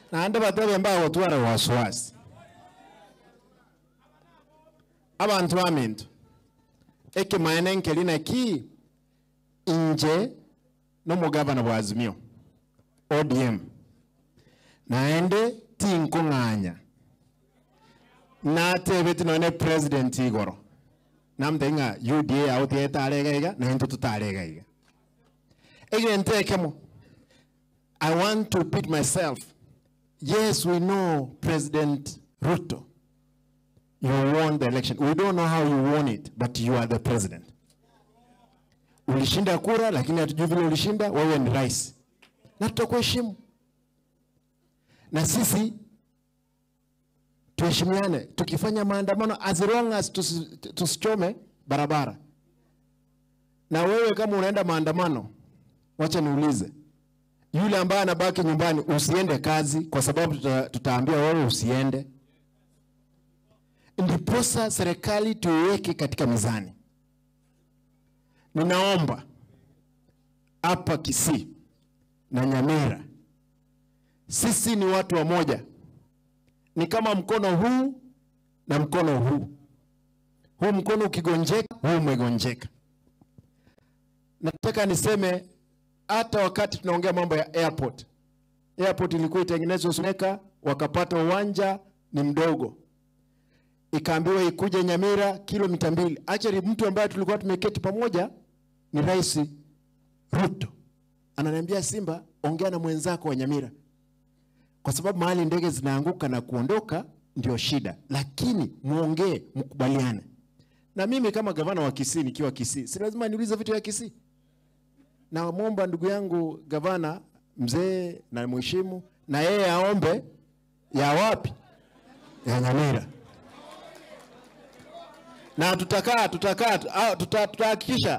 naende batebe mbago twara wasiwasi abantu bamintu ekimaene nkeli naki inje n'omugabana bwa azimio odm naende tinkung'anya natebeti none president igoro namtenga uda autietaregaiga naintu tutaregaiga egentekemo i want to repeat myself yes we know president ruto you won the election we don't know how you won it but you are the president ulishinda kura lakini hatujui vile ulishinda wewe ni rais na tutakuheshimu na sisi tuheshimiane tukifanya maandamano as long as tusi- tusichome barabara na wewe kama unaenda maandamano wacha niulize yule ambaye anabaki nyumbani usiende kazi kwa sababu tuta, tutaambia wewe usiende ndiposa serikali tuiweke katika mizani ninaomba hapa Kisii na Nyamira, sisi ni watu wa moja, ni kama mkono huu na mkono huu. Huu mkono ukigonjeka, huu umegonjeka. Nataka niseme hata wakati tunaongea mambo ya airport, airport ilikuwa itengenezwe Suneka, wakapata uwanja ni mdogo, ikaambiwa ikuje Nyamira kilomita mbili. Actually mtu ambaye tulikuwa tumeketi pamoja ni Rais Ruto ananiambia, Simba, ongea na mwenzako wa Nyamira, kwa sababu mahali ndege zinaanguka na kuondoka ndio shida, lakini muongee, mkubaliane. Na mimi kama gavana wa Kisii, nikiwa Kisii, si lazima niulize vitu ya Kisii. Na mwomba ndugu yangu gavana mzee na mheshimu, na yeye aombe ya wapi? Ya Nyamira na tutakaa tutakaa ah, tuta- tutahakikisha